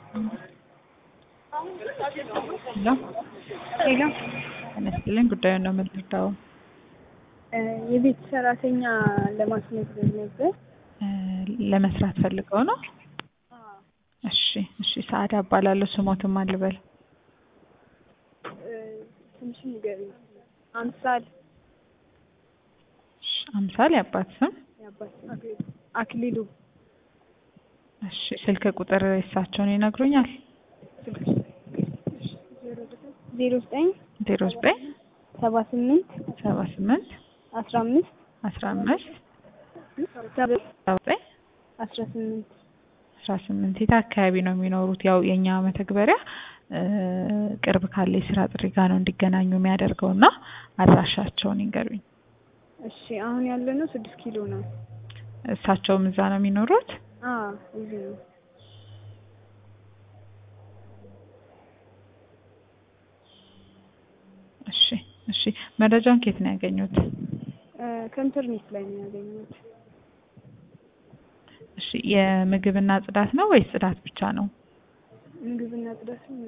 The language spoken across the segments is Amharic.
ሄሎ ሄሎ ጤና ይስጥልኝ። ጉዳዩን ነው የምንረዳው። የቤት ሰራተኛ ለማስመዝገብ ነበር። ለመስራት ፈልገው ነው? እሺ እሺ። ሰዓዳ እባላለሁ። ስሞትም አልበል ትንሽ ንገሪኝ። አምሳል እሺ፣ አምሳል የአባት ስም። የአባት አክሊሉ እሺ፣ ስልክ ቁጥር የሳቸውን ይነግሩኛል? ዜሮ ዘጠኝ ዜሮ ዘጠኝ ሰባ ስምንት ሰባ ስምንት አስራ አምስት አስራ አምስት ሰባ ዘጠኝ አስራ ስምንት አስራ ስምንት የት አካባቢ ነው የሚኖሩት? ያው የእኛ መተግበሪያ ቅርብ ካለ የስራ ጥሪ ጋር ነው እንዲገናኙ የሚያደርገው እና አድራሻቸውን ይንገሩኝ። እሺ አሁን ያለ ነው ስድስት ኪሎ ነው። እሳቸውም እዛ ነው የሚኖሩት? አዎ እዚህ ነው። እሺ እሺ። መረጃውን ከየት ነው ያገኙት? ከኢንተርኔት ላይ ነው ያገኘሁት። እሺ የምግብና ጽዳት ነው ወይስ ጽዳት ብቻ ነው? ምግብና ጽዳት ነው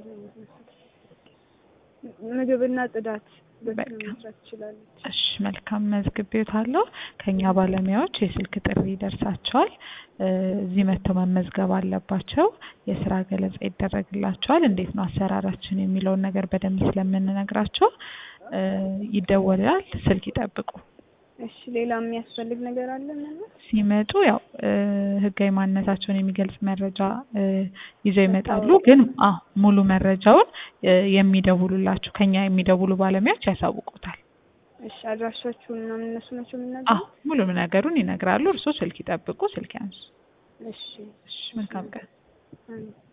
ምግብና ጽዳት በስነ በቃ። መስራት ትችላለች። እሺ መልካም መዝግቤዎታለሁ። ከኛ ባለሙያዎች የስልክ ጥሪ ይደርሳቸዋል። እ እዚህ መጥተው መመዝገብ አለባቸው። የስራ ገለጻ ይደረግላቸዋል። እንዴት ነው አሰራራችን የሚለውን ነገር በደንብ ስለምንነግራቸው እ ይደወላል። ስልክ ይጠብቁ። እሺ ሌላ የሚያስፈልግ ነገር አለ ማለት? ሲመጡ ያው እ ህጋዊ ማንነታቸውን የሚገልጽ መረጃ እ ይዘው ይመጣሉ። ግን አዎ ሙሉ መረጃውን እ የሚደውሉላችሁ ከኛ የሚደውሉ ባለሙያዎች ያሳውቁታል። እሺ አድራሻችሁን ምናምን እነሱ ናቸው አዎ የምናገረው? ሙሉ ነገሩን ይነግራሉ። እርስዎ ስልክ ይጠብቁ፣ ስልክ ያንሱ። እሺ እሺ መልካም ቀን። አሜን።